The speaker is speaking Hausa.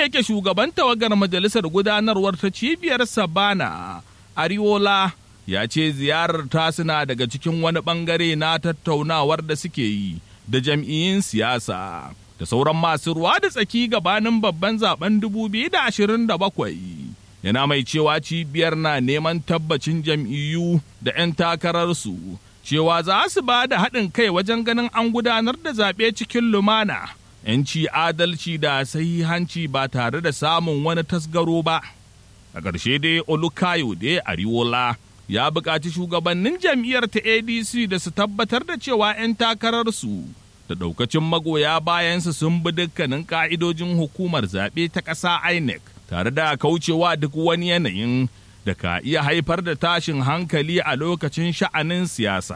yake shugaban tawagar majalisar gudanarwar ta cibiyar Sabana, Ariola ya ce ziyarar ta suna daga cikin wani bangare na tattaunawar da suke yi da jam'iyyun siyasa da sauran masu ruwa da tsaki gabanin babban zaben 2027. Yana mai cewa cibiyar na neman tabbacin jam'iyyu da 'yan takararsu cewa za su ba da haɗin kai wajen ganin an gudanar da zaɓe cikin lumana, 'yanci adalci da sahihanci ba tare da samun wani tasgaro ba. A ƙarshe dai Olukayo da Ariola ya buƙaci shugabannin jam'iyyar ta ADC da su tabbatar da cewa 'yan takararsu da ɗaukacin magoya bayansu sun bi dukkanin ƙa'idojin hukumar zaɓe ta ƙasa INEC tare da kaucewa duk wani yanayin da ka iya haifar da tashin hankali a lokacin sha'anin siyasa.